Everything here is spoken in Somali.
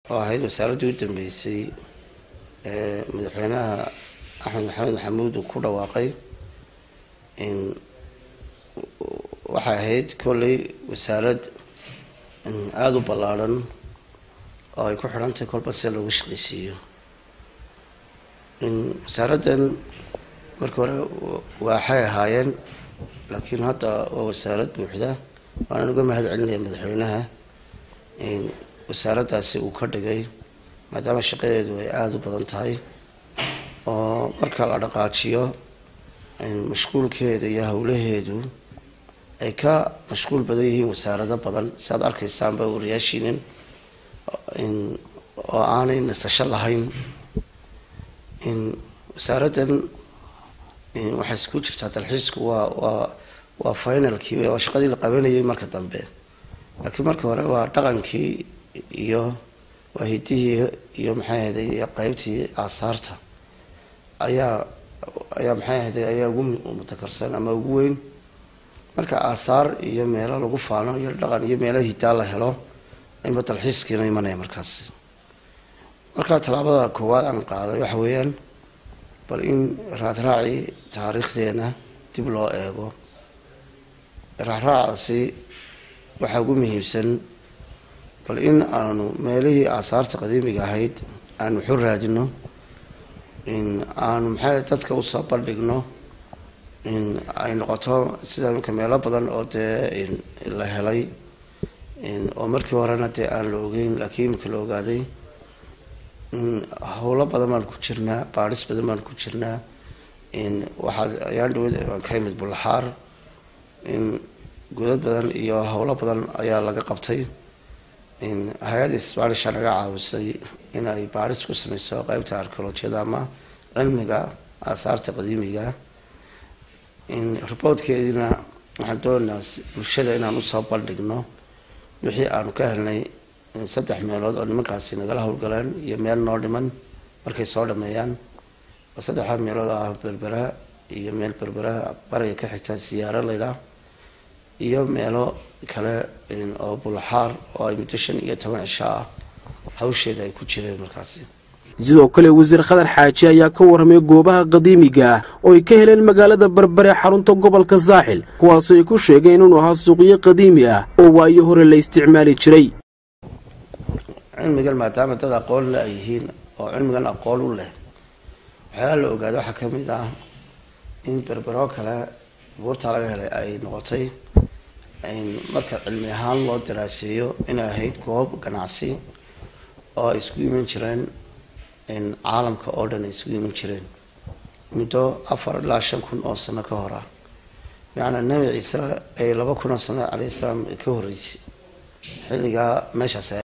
oo ahayd wasaaraddii u dambeysay ee madaxweynaha axmed maxamed maxamuud uu ku dhawaaqay waxay ahayd kolley wasaarad aada u ballaadhan oo ay ku xidhantahay kolba sida looga shaqaysiiyo wasaaraddan markii hore waxay ahaayeen laakiin hadda waa wasaarad buuxda waanaan uga mahad celinaya madaxweynaha wasaaraddaasi uu ka dhigay maadaama shaqadeedu ay aada u badan tahay oo marka la dhaqaajiyo mashquulkeeda iyo howlaheedu ay ka mashquul badan yihiin wasaarado badan si aad arkaysaanba wariyaashiinin oo aanay nasasho lahayn wasaaraddan waxay isku jirtaa dalxiisku waa waa waa finalkii waa shaqadii la qabanayay marka dambe laakiin marka hore waa dhaqankii iyo waa hidihii iyo maxay ahday qeybtii aasaarta ayaa ayaa maxay ahday ayaa ugu mutakarsan ama ugu weyn marka aasaar iyo meelo lagu faano iyo dhaqan iyo meelo hidaa la helo inba dalxiiskiina imanaya markaasi marka tallaabada koowaad aan qaaday waxa weeyaan bal in raadraacii taariikhdeena dib loo eego raacraacaasi waxaa ugu muhiimsan bal in aanu meelihii aasaarta qadiimiga ahayd aan waxu raadino in aanu maxay dadka usoo bandhigno in ay noqoto sida imika meelo badan oo dee la helay oo markii horena dee aan la ogeyn laakiin imika la ogaaday howlo badan baan ku jirnaa baadhis badan baan ku jirnaa waxaa ayaan dhaweyd aan ka imid bulaxaar godad badan iyo howlo badan ayaa laga qabtay hay-adda sbanisha naga caawisay in ay baadhis ku sameyso qeybta archeolojiyada ama cilmiga aasaarta qadiimiga reportkeediina waxaan doonaynaa bulshada inaan usoo bandhigno wixii aanu ka helnay saddex meelood oo nimankaasi nagala howlgaleen iyo meel noo dhiman markay soo dhameeyaan oo saddexdaa meelood oo ah berberaha iyo meel berberaha bariga ka xigta siyaaro laydhaah iyo meelo kale oo bulaxaar oo ay muddo shan iyo toban cisho ah hawsheeda ay ku jireen markaasi sidoo kale wasiir khadar xaaji ayaa ka warramay goobaha qadiimiga ah oo ay ka heleen magaalada berbere xarunta gobolka saaxil kuwaas ay ku sheegeen inuu ahaa suuqyo qadiimi ah oo waayo hore la isticmaali jiray cilmigan maadaama dad aqoon le ay yihiin oo cilmigan aqoon u leh waxyaalaha la ogaada waxaa ka mid ah in berberoo kale buurtaa laga helay ay noqotay marka cilmi ahaan loo daraaseeyo inay ahayd goob ganacsi oo ay isku iman jireen caalamka oo dhan ay isugu iman jireen muddo afar ilaa shan kun oo sano ka hor ah bimacnaa nebi ciise ay laba kun oo sano calayhi salaam ka horreysay xilligaa meeshaas